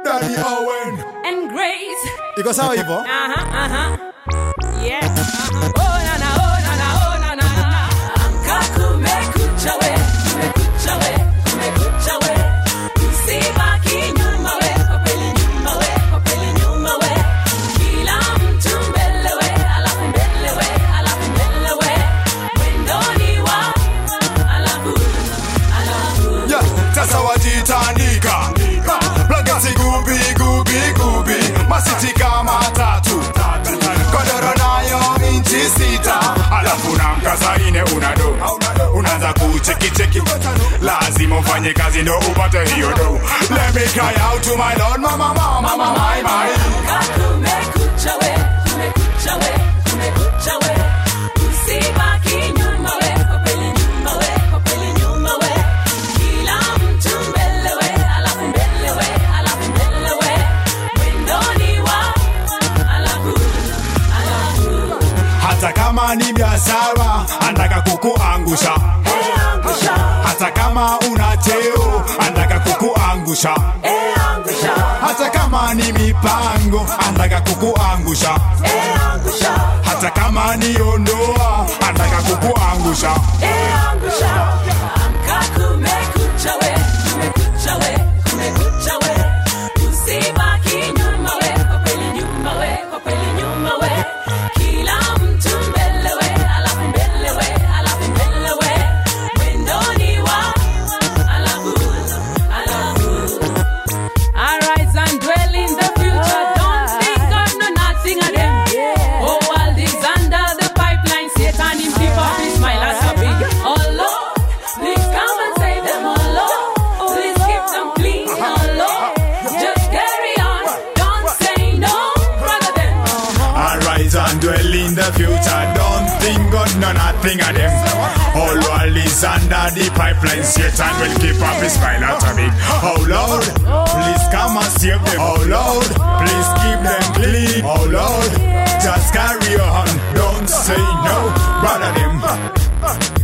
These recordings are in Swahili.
Daddy Owen. and Grace. Iko sawa hivyo? Uh-huh, uh-huh. Yeah. Uh-huh. Oh, na, na, oh, na, na, oh, na, na, na. Amka kumekucha we, kumekucha we, kumekucha we. Usibaki nyuma we, kwa kweli nyuma we, kwa kweli nyuma we. Kila mtu mbele we, alafu mbele we, alafu mbele we. Mwendoni wa, alafu, alafu. Yeah, sasa wajitandika blanketi gubi gubi gubi masiti kama tatu godoro nayo inchi sita alafu na mkasa ine unado unaanza kuchekicheki lazima ufanye kazi ndo upate hiyo do let me cry out to my lord mama mama mama my my Kumekucha we, kumekucha we, kumekucha we. Usibaki nyuma we, kwa kweli nyuma we, kwa kweli nyuma we. Kila mtu mbele we, alafu mbele we, alafu mbele we. Mwendoni wa, alafu, alafu. hata kama ni biashara anataka kukuangusha Eh, angusha, hata kama una cheo anataka kukuangusha eh, angusha, hata kama ni mipango anataka kukuangusha eh, angusha, hata kama ni ondoa anataka kukuangusha eh, angusha. Amka kumekucha we, kumekucha we, kumekucha we. Usibaki nyuma we, kwa kweli nyuma we, kwa kweli nyuma we. Kila mtu mbele we, alafu mbele we, alafu mbele we. Mwendoni wa, alafu, alafu. Arise and dwell in the future. Don't think God know nothing of them. Oh, world is under the pipeline. Satan him keep up his smile as a big. Oh Lord, please come and save them. Oh Lord, please keep them clean. Oh Lord, just carry on. Don't say no, brother them. arise and dwell in the future don't think God know nothing of them all world is under the pipeline Satan will keep up his smile out of it oh Lord please come and save them oh Lord please keep them clean oh Lord just carry on don't say no brother them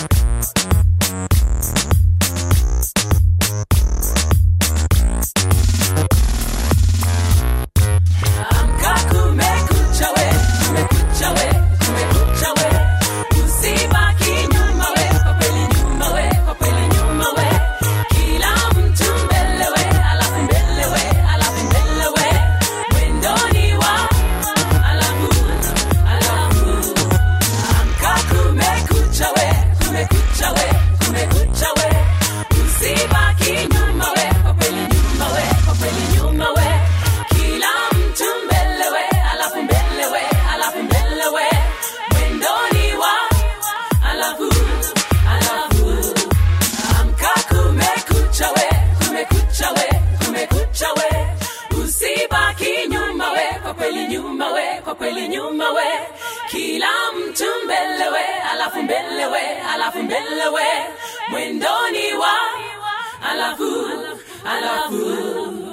Amka kumekucha we, kumekucha we, kumekucha we. Usibaki nyuma we, kwa kweli nyuma we, kwa kweli nyuma we. Kila mtu mbele we, alafu mbele we, alafu mbele we. Mwendoni wa, alafu, alafu. Amka kumekucha we, kumekucha we, kumekucha we. Usibaki nyuma we, kwa kweli nyuma we, kwa kweli nyuma we. Kila mtu mbele we, alafu mbele we, alafu mbele we. Mwendoni wa, alafu, alafu. Amka kumekucha we, kumekucha we, kumekucha we. Usibaki nyuma we, kwa kweli nyuma we, kwa kweli nyuma we. Kila mtu mbele we, alafu mbele we, alafu mbele we. Mwendoni wa, alafu, alafu.